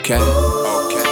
Okay. Okay.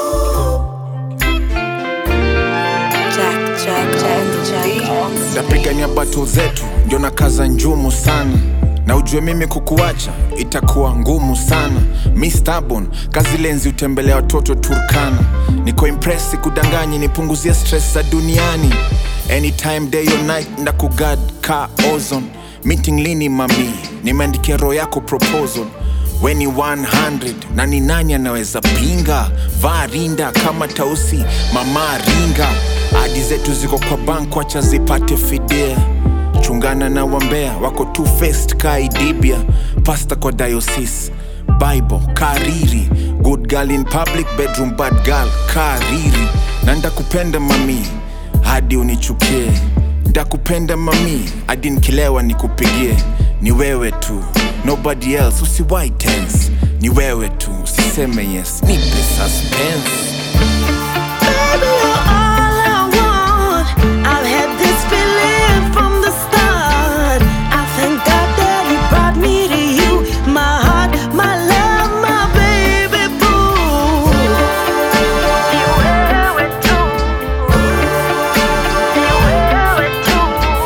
Jack, Jack, Jack, Jack. Napigania bato zetu ndio na kaza njumu sana na ujue mimi kukuacha itakuwa ngumu sana mi stubborn kazi lenzi utembelea watoto turkana niko impresi kudanganyi nipunguzie stress za duniani anytime day or night ndakugad ka ozone meeting lini mami nimeandikia roho yako proposal weni 100 na ni nani anaweza pinga vaa rinda kama tausi mama ringa adi zetu ziko kwa bank wacha zipate fidia chungana na wambea wako two faced kaidibia pasta kwa diocese bible kariri good girl in public bedroom bad girl kariri na ndakupenda mami hadi unichukie ndakupenda mami hadi nkilewa nikupigie ni wewe tu nobody else usiwai tense ni wewe tu usiseme yes nipe suspense Baby, you're all I want. I've had this feeling from the start. I thank God that He brought me to you. My heart, my love, my baby boo. Ni wewe tu. Ni wewe tu.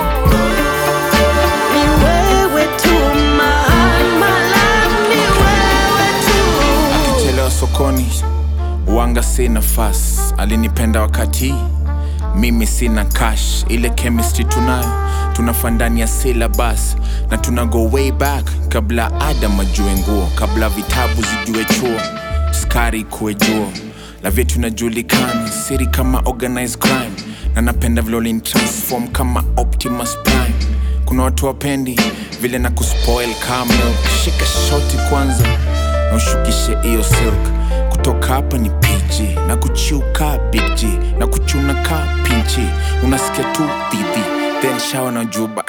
Ni wewe tu. My heart, my love, ni wewe tu. akichelewa sokoni wanga si nafasi alinipenda wakati mimi sina cash ile chemistry tunayo tunafaa ndani ya syllabus na tuna go way back kabla adam ajue nguo kabla vitabu zijue chuo skari kuwe juo la vyetu inajulikana siri kama organized crime na napenda vile transform kama optimus prime kuna watu wapendi vile na kuspoil kama shika shoti kwanza na ushukishe hiyo silk kutoka hapa ni pg na kuchiuka big g na kuchuna ka pinchi unasikia tu dhidhi then shawa na juba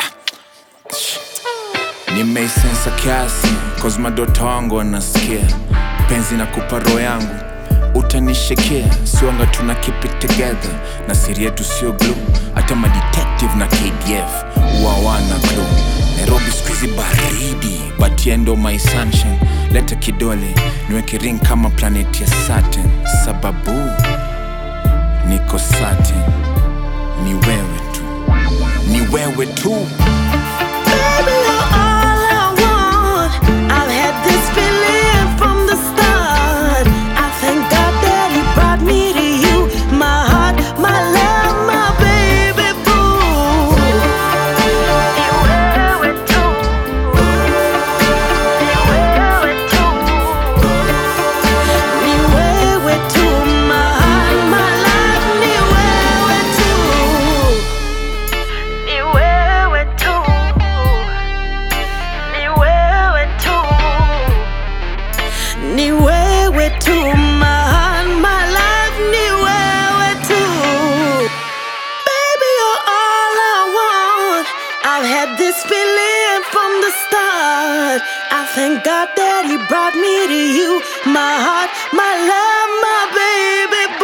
nimeisensa kiasi cause madota wangu wanasikia penzi na kupa roho yangu utanishekea siwanga tuna keep it together na siri yetu sio glu hata madetective na kdf uawana glu nairobi skuizi baridi but yeye ndo my sunshine leta kidole niweke ring kama planet ya saturn sababu niko satin ni wewe tu ni wewe tu Baby, you're all I want. I've had this feeling from the start. I thank God that He brought me to you. My heart, my love, my baby boo. Ni wewe tu. Ni wewe tu. Ni wewe tu. My heart, my love, ni wewe tu. Ni wewe tu. Ni wewe tu. Ni wewe tu. My heart, my life, ni wewe tu. Baby, you're all I want. I've had this feeling from the start. I thank God that He brought me to you. My heart, my love, my baby